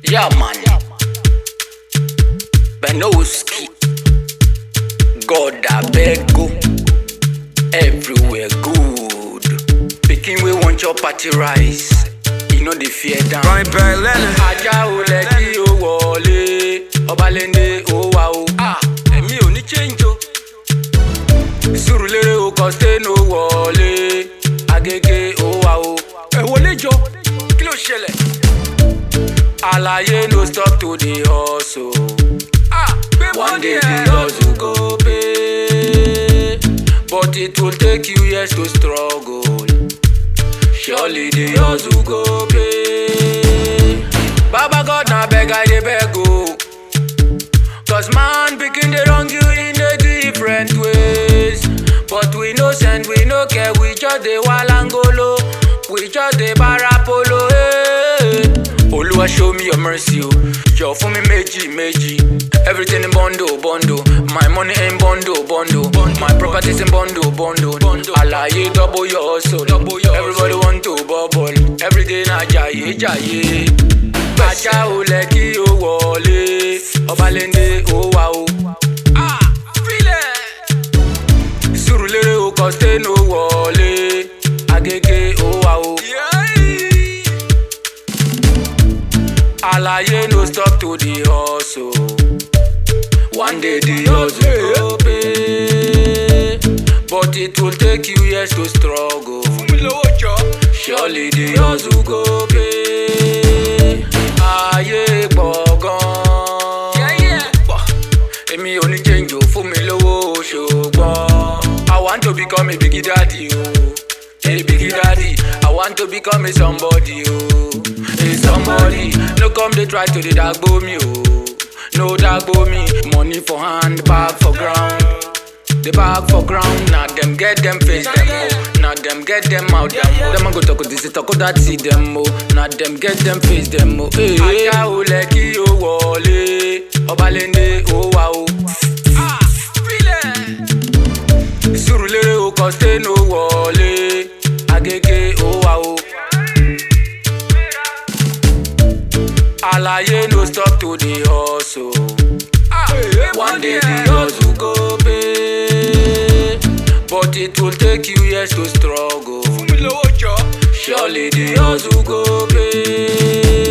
Yeah, man. Benoski. God, I beg go. Everywhere good. Picking we want your party rice. You know the fear down. Right back, Leonard. ajá ò lẹ kí o wọlé ọbalẹ́ndé ó wà o. ẹ̀mí ò ní change o. sùrùlérè o kọ́sítẹ́nì ó wọlé agége ó wà o. ẹ wọlé jọ kí ló ṣẹlẹ̀. àlàyé no stop to dey hustle. one day the hustle go pay but it will take you years to struggle. Surely the hustle go pay. Baba God na beg I dey beg o. Cause man pikin dey wrong you in a different ways. But we no send, we no care, we just dey walangolo. We just dey barapolo. Hey. Oluwa show me your mercy o. Jọ fún mi méjì méjì. Everything in bundle bundle. My money in bundle bundle. My properties in bundle bundle. Àlàyé double your hustle. Everybody want to bubble. Everyday na jàyé jàyé. Ajá ò lẹ kí o wọlé. Ọbalẹ́ndé ó wà o. Sùrùlérè o kọ́sítẹ́nì ó wọlé. Agége ó wà o. Àlàyé no stop to the hustle. One day the hustle go pay. But it will take you years to struggle. Surely the hustle go pay. Ayé pọ̀ gan. Èmi ò ní change o fún mi lówó ṣùgbọ́n. I want to become a big daddy o. A big daddy. I want to become a somebody o. A somebody. No come dey try to dey dagbo me o. No dagbo me. Money for hand, bag for ground. The bag for ground, na them get them face them oh. Na them get them out them oh. Them a go talk this, talk that see them oh. Na them get them face them oh. Hey, ajá ò lẹ kí o wọlé, ọbalẹ́ndé ó wà o. Sùrùlérè o kọ́sítẹ́nì ó wọlé, agége ó wà o. Àlàyé no stop to dey hustle. One day the hustle go pay, but it will take you years to struggle. Surely the hustle go pay.